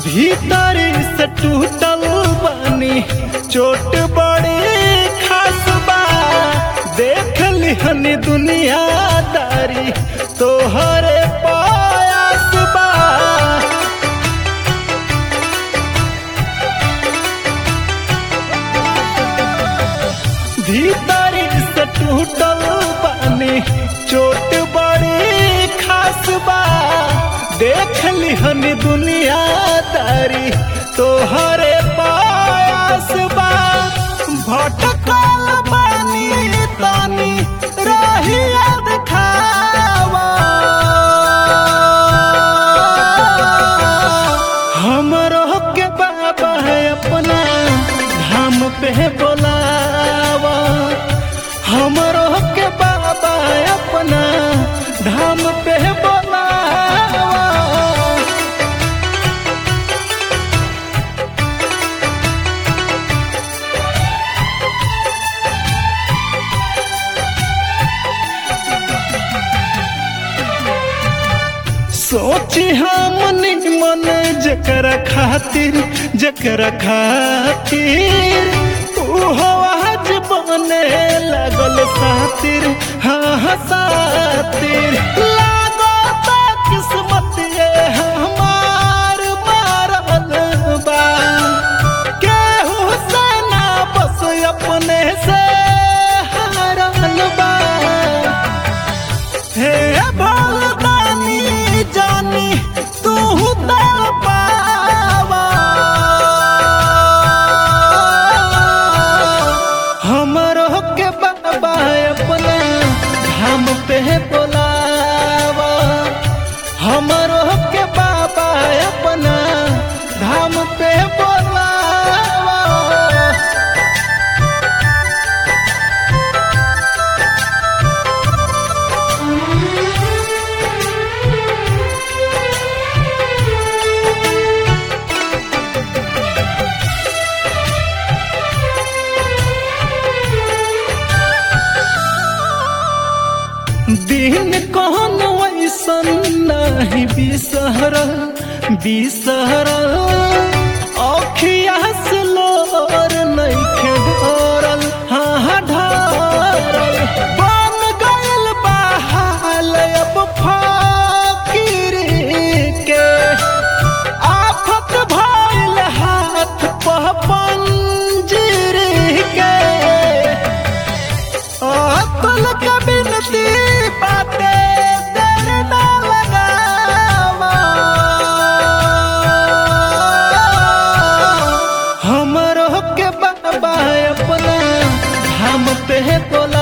भीतर से टूटल बानी चोट बड़ी खास बा देख लिहनी दुनियादारी तोहरे पायास बा भीतर से टूटल बानी चोट बड़ी खास बा देख लिहनी दुनियादारी तोहरे पायास बा भटकल बानी तानी रहिया दिखावा हमरो के बाबा है अपना धाम पे बोलावा हमरो के बाबा है अपना धाम पे बोलावा सोची हम मन जकरा खातिर जकरा खातिर उहो आज बने लगल सातिर हाँ हाँ सातिर लागो ता किस्मत ये हमार मारल बा केहू से ना बस अपने से हारल बा हे भगवानी जानी तू तर पावा हमरो के बाबा अपना हम पे बोलावा हमरो के बाबा अपना धाम पे बोलावा दिन कौन वैसन नहीं बिसहरल बिसहरल अखिया से लोर नइखे ढोरल हाँ हाँ ढारल बन गइल बहाल अब फकीर के आफत भइल हाथ पह पंजीर के अतुल के बिनती बाटे देर ना लगावा हमरो के बाबा अपना हम पे बोला